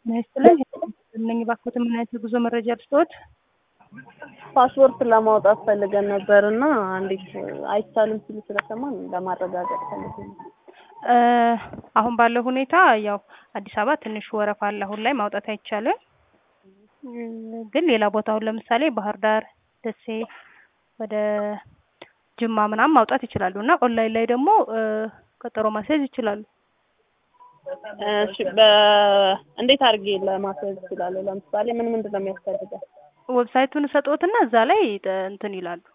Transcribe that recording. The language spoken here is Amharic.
ይስጥልኝ እነኝ ባክዎት ምን አይነት የጉዞ መረጃ ልስጥዎት? ፓስፖርት ለማውጣት ፈልገን ነበር እና እንዴት አይቻልም ሲሉ ስለሰማን ለማረጋገጥ ፈልገን ነው። እ አሁን ባለው ሁኔታ ያው አዲስ አበባ ትንሽ ወረፋ አለ። አሁን ላይ ማውጣት አይቻልም። እ ግን ሌላ ቦታ አሁን ለምሳሌ ባህር ዳር፣ ደሴ፣ ወደ ጅማ ምናምን ማውጣት ይችላሉ እና ኦንላይን ላይ ደግሞ እ ቀጠሮ ማስያዝ ይችላሉ። እሺ በ እንዴት አድርጌ ለማስያዝ እችላለሁ? ለምሳሌ ምን ምንድን ነው የሚያስፈልገው? ዌብሳይቱን ሰጥዎትና እዛ ላይ ጥ- እንትን ይላሉ